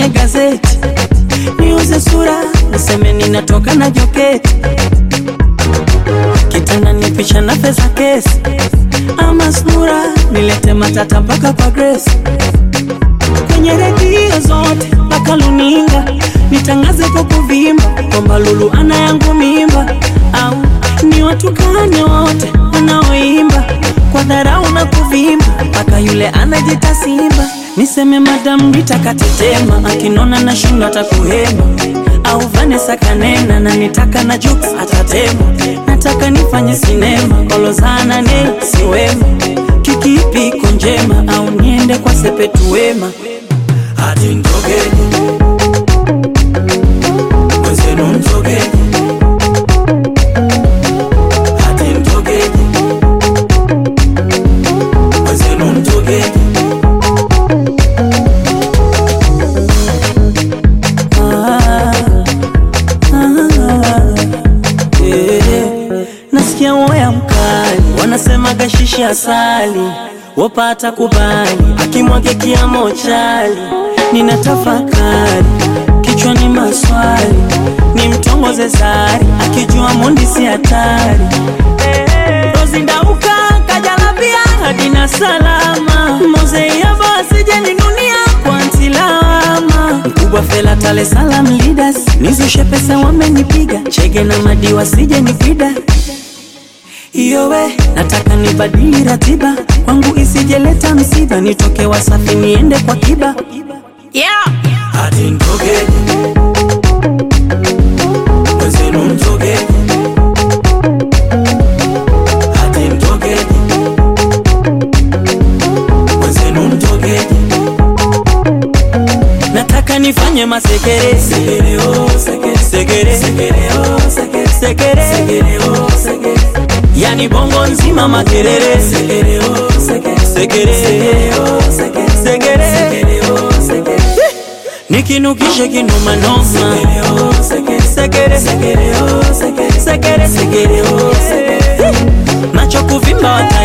kwenye gazeti, niuze sura, niseme ninatoka na joketi, kitanda ni picha na pesa kesi, ama sura, nilete matata mpaka kwa Grace, kwenye redio zote mpaka luninga, nitangaze kwa kuvimba kwamba Lulu ana yangu mimba, au ni watukane wote wanaoimba kwa dharau na kuvimba, mpaka yule anajita simba. Niseme Madam Rita katetema, akinona na shindo atakuhema, au Vanessa kanena na nitaka na Jux atatema. Nataka nifanye sinema, kolozana ne siwema, kikipi iko njema, au niende kwa Sepetu Wema hati mtogeni mwenzenu mtogeni hati mtogeni mwenzenu mtogeni Ah, ah, eh. Nasikia woya mkali, wanasema gashishi asali, wapata kubali, akimwage kiamo chali, nina tafakari kichwani maswali, ni mtongoze sari, akijua mundi si hatari. Rozi ndauka kajalabia hadina salama, mozeyava asijeninunia kwa ntilawama mkubwa fela tale salam leaders nizushe pesa wamenipiga chege na madi wasije nipida iyo we nataka nibadili ratiba kwangu isijeleta msiba nitoke wasafi niende kwa kiba yeah. hati mtogeni mwenzenu mtogeni hati mtogeni mwenzenu mtogeni nataka nifanye masekere sekere oh sekere sekere sekere oh sekere sekere sekere oh sekere yani bongo nzima makerere sekere oh sekere sekere sekere oh sekere sekere sekere oh sekere nikinukishe kinomanoma sekere oh sekere sekere sekere oh sekere sekere sekere oh sekere macho kuvimba wata